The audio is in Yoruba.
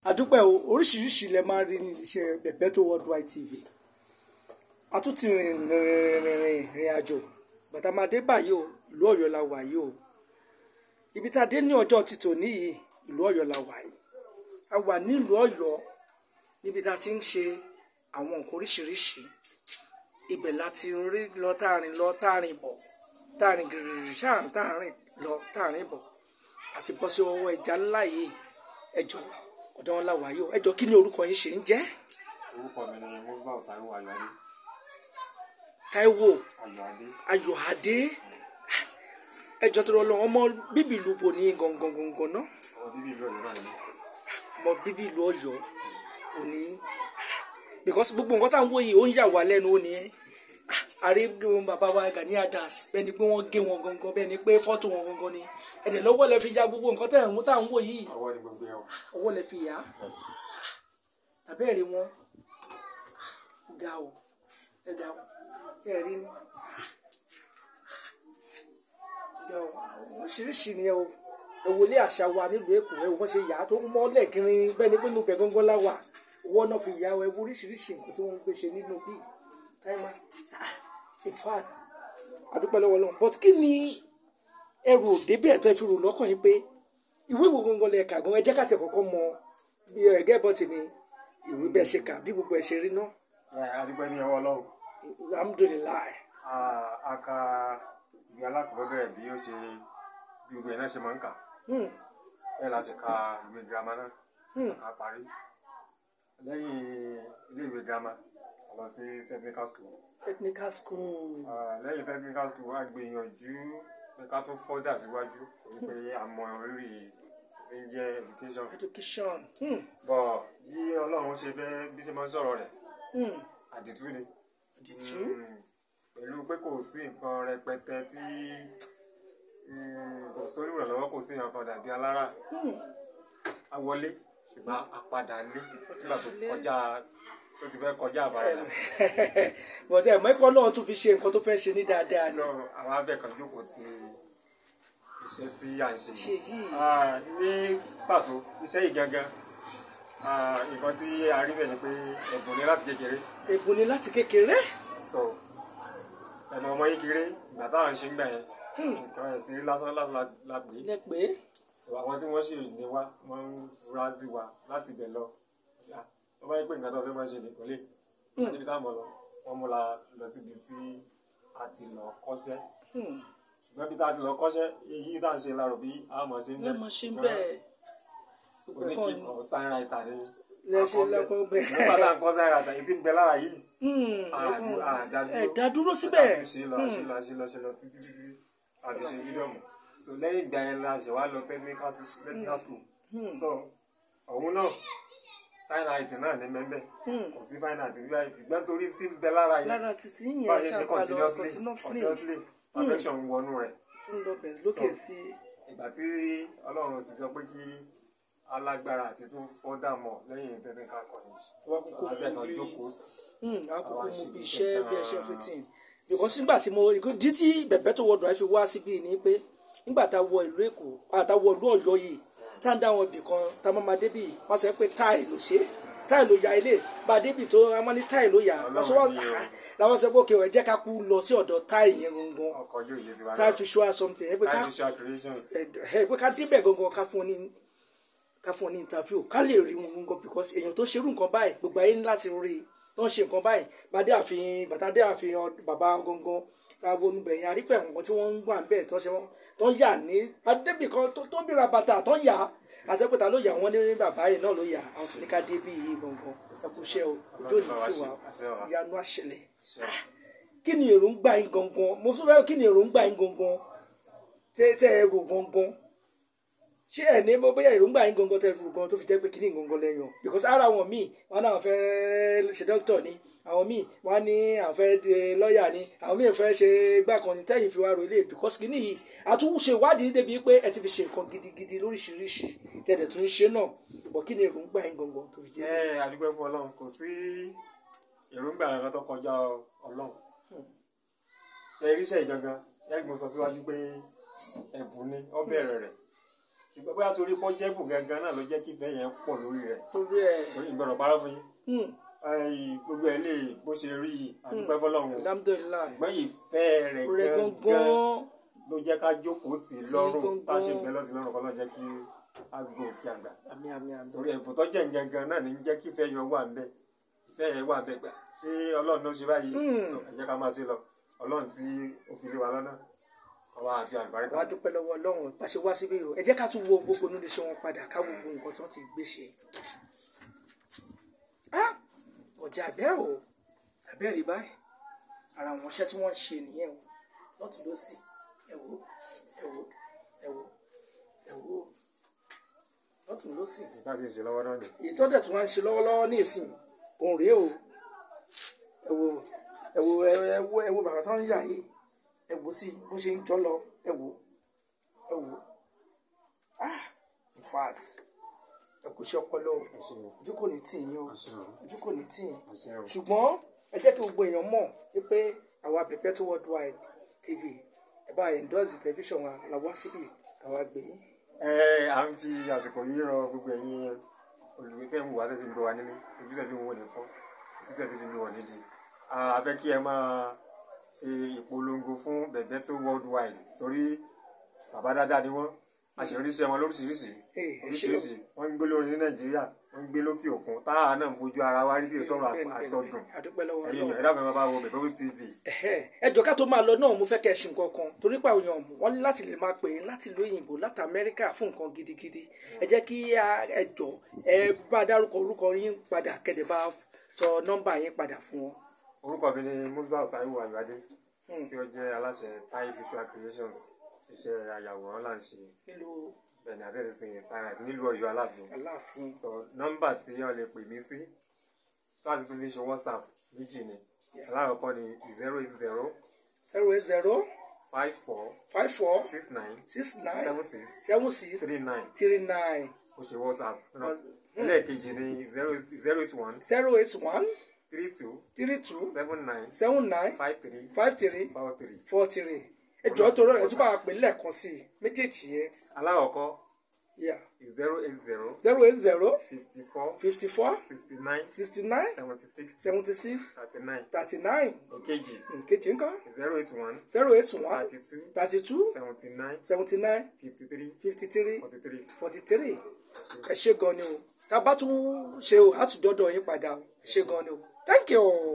àdúpẹ́ o oríṣiríṣi lẹ máa rí ní iṣẹ́ Bebeto Worldwide TV a tún ti rìn rìn rìn rìn rìn àjò bàtà máa dé báyìí o ìlú Ọ̀yọ́ la wà yìí o ibi tá a dé ní ọjọ́ títò níyì ìlú Ọ̀yọ́ la wà yìí a wà nílùú Ọ̀yọ́ níbi tá a ti ń ṣe àwọn nǹkan oríṣiríṣi ibẹ̀ láti rí lọ táàrin lọ táàrin bọ̀ táàrin gìrìrì sáàrin táàrin lọ táàrin bọ̀ àti bọ́ sí ọwọ́ ẹja ńlá yìí ẹjọ́ ọ̀dọ̀ wọn la wà yìí o ẹjọ́ kí ni orúkọ yín ṣe ń jẹ́ orúkọ mi ni musbah taiwo ayọ̀adé Táíwò ayọ̀adé Ayọ̀adé ẹjọ́ tó lọ ọmọ bíbí ìlú bo ní gangan gangan náà ọmọ bíbí ìlú ọ̀yọ́ náà ni ọmọ bíbí ìlú Ọ̀yọ́ òní because gbogbo nǹkan tá à ń wò yìí ó ń yà wá lẹ́nu ó ní ẹ́ àrí bàbá wa Gani Adams bẹ́ẹ̀ ni pé wọ́n gé wọn gangan bẹ́ẹ̀ ni pé fọ́tò wọn gangan ni ẹ̀dẹ̀ lọ́wọ́ lẹ fi ya gbogbo nǹkan tá à ń wò yìí ọwọ́ ni gbogbo ẹ̀ wọ̀ ọwọ́ lẹ fi yá tàbẹ́ẹ̀rí wọn ga o ẹ ga o ẹ rí ni ga o oríṣiríṣi ni ẹ o ẹ wọlé àṣà wa nílùú Èkó ẹ wọ́n ṣe yà á tó mọ́lẹ̀ gírin bẹ́ẹ̀ ni pé inú bẹ̀ gángan la wà owó náà fi yà ẹ wo oríṣiríṣi nǹkan tí wọ́n ń gbé ṣe nínú bíi táìmà in fact àdúpẹ́ lọ́wọ́ lọ́wọ́ but kí ni ẹrù òdebí ẹ̀tọ́ ẹ fi rò lọ́kàn yín pé ìwé ìwò gangan lẹ kà gan ẹ jẹ́ ká tẹ̀ kọ́kọ́ mọ bí ẹgẹ́ bọ́ tì ní ìwé bẹ́ẹ̀ ṣe kà bí gbogbo ẹ̀ ṣe rí náà ẹ̀ adúpẹ́ ní ọwọ́ ọlọ́run alhamdulilayi A- a ka ìwé alákọ̀ọ́bẹ̀rẹ̀ bí ó ṣe bí gbogbo ẹ̀ náà ṣe máa ń kà hmm, bẹ́ẹ̀ la ṣe ka ìwé girama náà hmm, a parí lẹ́yìn ilé ìwé girama a lọ sí technical school technical school Ah, lẹ́yìn technical school a gbìyànjú pé ká tún fọ́dà síwájú torí pé a mọ rírì tí ń jẹ́ education education hmm, bọ̀ bí ọlọ́run ṣe fẹ́ bí ṣe máa ń sọ̀rọ̀ rẹ̀ hmm, àdìtú ni àdìtú Mm, pẹ̀lú pé kò sí nǹkan rẹpẹtẹ tí mm, kò sórí ìrànlọ́wọ́ kò sí nǹkan dàbí alára hmm, a wọlé ṣùgbọ́n a padà lé nígbà tó sílé. kọjá tó ti fẹ́ kọjá àbáradà but ẹ̀ mọ́ ẹ̀kọ́ náà tún fi ṣe nǹkan tó fẹ́ ṣe ní dáadáa ni so àwọn abẹ́ kan jókòó ti iṣẹ́ tí à ń ṣe ṣe yìí Ah, ní pàtó iṣẹ́ yìí gangan ah, nǹkan tí a rí bẹ̀ ni pé ẹ̀bùn ni láti kékeré èbùn ni láti kékeré so ẹ̀mọ ọmọ yìí kéré ìgbà táwọn ń ṣe ń gbà yẹn nǹkan ẹ̀ sí lásán lásán la- la pè é lẹ pé so àwọn tí wọ́n sì ní wá wọ́n ń fura sí wa láti bẹ̀ lọ Ah, wọ́n bá yẹ pé nǹkan tó fẹ́ máa ṣe nìkan lè wọ́n níbi táwọn lọ wọ́n mú la lọ síbi tí a ti lọ kọ́ṣẹ́ hmm, ṣùgbọ́n bí tá a ti lọ kọ́ṣẹ́ èyí tá a ṣe lárò bí a mọ̀ ṣe ń lẹ mọ̀ ṣe bẹ́ẹ̀ gbogbo ẹ̀kọ́ ni oníkìkọ̀ sáyẹ́ráìtà ní lẹ ṣe lọ́kọ́ bẹ́ẹ̀ nígbà tá à ń kọ́ sáyẹ́ráìtà èyí tí ń bẹ lára yìí hmm, àdú- àdádúró ẹ̀ dá dúró síbẹ̀ ṣe lọ ṣe lọ ṣe lọ ṣe lọ títí títí àfi ṣe fídíọ̀mù so lẹ́yìn ìgbà yẹn la ṣe wá lọ technical s- technical school so òun náà sign art náà ní mẹ́mbẹ́ Hmm. kò sí fine art bíbá ìgbẹ́ torí tí ń bẹ lára yẹn lára títí bá a yẹn ṣe ṣe ṣàpàlọ́ continuously continuously continuously perfection wọnú rẹ̀ tún lọ bẹ̀rẹ̀ lókè sí ìgbà tí ọlọ́run sì sọ pé kí alágbára àti tún fọ́dà mọ̀ lẹ́yìn technical college Wọ́n so kúkú abẹ́ kan bí- jókòó sí àkókò Àwa mo ṣe bí bí iṣẹ́ iṣẹ́ bí ẹṣẹ́ gan-an. everything because nígbà tí mo ìdí tí Bebeto Worldwide fi wá síbí ni pé nígbà tá a wọ ìlú Èkó àtàwọ ìlú Ọ̀yọ́ yìí tá a ń dá àwọn ibì kan tá a máa máa débì wọ́n sọ pé táì ló ṣe táì ló ya ilé bá a débì tó a máa ní táì ló yà Ọlọ́run wọ́n sọ wọ́n ni o. làwọn sọ pé òkè ẹ jẹ́ ká kú lọ sí ọ̀dọ̀ táì yẹn gangan ọkọ̀ yóò yé tiwa táì náà fi show us something ẹ pé ká time visual creations ẹ pé ká débẹ̀ gangan ká fún ọ ní ká fún ọ ní interview ká lè rí wọn gangan because èèyàn tó ṣerú nǹkan báyìí gbogbo ayé ní láti rí i tó ń ṣe nǹkan báyìí bàdé àfihàn bàtàdé àfihàn bàbá gangan ká wọnú bẹ̀yìn àrípẹ̀ nǹkan tí wọ́n ń gbà bẹ́ẹ̀ tó ṣe wọ́n tó ń yà ní adébì kan tó tó bíra bàtà tó ń yà á àṣẹpẹ̀tà ló yà wọ́n ní bàbá yìí náà ló yà á àwọn ní ká débì yìí gangan ẹkúṣẹ́ o ojú òní tiwa ìyanu àṣẹlẹ̀ Ah, kí ni èròǹgbà yín gangan mo fẹ́ bẹ́ẹ̀ kí ni èròǹgbà yín gangan tẹ́ tẹ́ ẹ rò gangan ṣé ẹ ní bó bóyá èròǹgbà yín gangan tẹ́ ẹ rò gangan tó fi jẹ́ pé kíní gangan lẹ́yìn because ara àwọn míì wọn náà fẹ́ ṣe dókítà ni àwọn míì wọn ní àwọn fẹ́ di lọ́ọ̀yà ni àwọn míì fẹ́ ṣe gbàkan ní tẹ́yìn fi wá ro ilé because kíní yìí àtúnṣe ìwádìí débi pé ẹ ti fi ṣe nǹkan gidigidi lóríṣiríṣi tẹ̀lẹ̀ tún ṣe náà bọ̀ kí ni èròǹgbà yín gangan tó fi jẹ́ ẹ adúpẹ́ fún ọlọ́run kò sí èròǹgbà kankan tó kọjá ọlọ́run ṣe iríṣẹ́ ìgangan ẹgbẹ́ sọ síwájú pé ẹ̀bùn ni ó bẹ̀rẹ̀ rẹ̀ ṣùgbọ́n bóyá torí pọ́jẹ́bù gangan náà ló jẹ́ kí ìfẹ́ yẹn pọ̀ lórí rẹ̀ torí ẹ torí ìgbọ̀rọ̀ parọ́ fún yín hmm, Ẹ̀yìn, gbogbo ẹ̀ lè bó ṣe rí yìí àdúpẹ́ fọlọ́run alhamdulilayi ṣùgbọ́n ìfẹ́ rẹ̀ rẹ gangan gangan ló jẹ́ ká jókòó tì í Tí lọ́rùn gangan- tá a ṣe bẹ́ẹ̀ lọ́sí lọ́rùn kọ́ lọ́ jẹ́ kí a gbó kí a gbà àmì àmì àmì torí ẹ̀bùn tó jẹ́ gangan náà ní jẹ́ kí ìfẹ́ yẹn wà ń bẹ̀ ìfẹ́ yẹn wà ń bẹ̀ gbà ṣé ọlọ́run ló ṣe báyìí Hmm. So, ẹ jẹ́ ká máa ṣe lọ ọlọ́run tí ó fi lé wa lọ́nà ọwọ́ àfi àlùbáríkà wàá dúpẹ́ lọ́wọ́ ọlọ́run bá ṣe wá síbí o ẹ jẹ́ ká tún wo gbogbo nílé iṣẹ́ wọn padà ká wo gbogbo nǹkan tí wọ́n ti gbé ṣe. Ah! ọjà àbẹ́ o àbẹ́ rí báyìí ara àwọn iṣẹ́ tí wọ́n ń ṣe nìyẹn o lọ́tún lọ́sì ẹ wò ẹ wò ẹ wò ẹ wò lọ́tún lọ́sì tá a ti ṣe lọ́wọ́ náà ni èyí tó dẹ̀ tún wá ń ṣe lọ́wọ́lọ́wọ́ ní ìsìn òun rèé o ẹ wo ẹ wo ẹ wo ẹ wo bàbá tó ń yà yìí ẹ wo sí bó ṣe ń jọ lọ ẹ wo ẹ wo ah in fact ẹ kò ṣe ọpọlọ o ẹ ṣeun ojú kò ní tì yín o ẹ ṣeun ojú kò ní tì yín ẹ ṣeun ṣùgbọ́n ẹ jẹ́ kí gbogbo èèyàn mọ̀ pé àwa Perpetual Worldwide TV ẹ bá endorse tẹlifíṣàn wa la wá síbí káwa gbé yín. ẹ à ń fi àsìkò yìí rọ gbogbo ẹ̀yin olùgbé tẹ́ ń wò wá tẹ́ ti ń gbé wa nílé ojú tẹ́ fi ń wò ní fọ́ ojú tẹ́ ti fi ń wò nídìí a fẹ́ kí ẹ máa ṣe ìpolongo fún Perpetual Worldwide torí bàbá dáadáa ni wọ́n a sì ń ríṣẹ́ wọn lóríṣiríṣi Ee, ẹ ṣé o. oríṣiríṣi wọ́n ń gbé lórí ní Nàìjíríà wọ́n ń gbé lókè òkun táà náà ń fojú ara wa rí tí ì sọ̀rọ̀ Bẹ́ẹ̀ni, bẹ́ẹ̀ni, àsọdùn àdúpẹ́ lọ́wọ́ ẹ̀yin Ọlọ́run. ẹ dákun ẹ máa bá wo Perpetual TV Ẹ̀hẹ́, ẹ jọ̀ọ́ ká tó máa lọ náà mo fẹ́ kẹ́ ẹ ṣe nǹkan kan torí pé àwọn èèyàn wọ́n ní láti lè máa pè é láti ìlú òyìnbó láti Amẹ́ríkà fún nǹkan gidigidi ẹ jẹ́ kí a- ẹ jọ̀ọ́ ẹ bá dárúkọ orúkọ yín padà kẹ́dẹ̀ bá sọ nọ́mbà yín padà fún wọn. orúkọ mi ni Musbau Taiwo Ayọ̀adé tí ó jẹ́ aláṣẹ Tai Visual Creations iṣẹ́ àyàwòrán là ń ṣe nílùú bẹ́ẹ̀ni àtẹ̀sìn sára nílùú Ọ̀yọ́ Aláàfin Aláàfin so nọ́mbà tí wọ́n lè pè mí sí tó àti tó fi ṣe WhatsApp méjì ni alákọ̀ọ́kọ́ ni zero eight zero zero eight zero five four five four six nine six nine seven six seven six three nine three nine ó ṣe WhatsApp náà ẹlẹ́ẹ̀kejì ni zero zero eight one zero eight one three two three two seven nine seven nine five three five three four three four three ẹ jọ̀ọ́ tó rọrùn ẹ tún bá wa pè lẹ́ẹ̀kan sí i méjèèjì yẹn alákọ̀ọ́kọ́ yeah zero eight zero zero eight zero fifty four fifty four sixty nine sixty nine seventy six seventy six thirty nine thirty nine èkejì kejì ńkọ́ zero eight one zero eight one thirty two thirty two seventy nine seventy nine fifty three fifty three forty three. forty three ẹ ṣé gan ni o tá a bá tún ṣe o á tún dọ́dọ̀ yín padà o ẹ ṣé gan ni o thank you.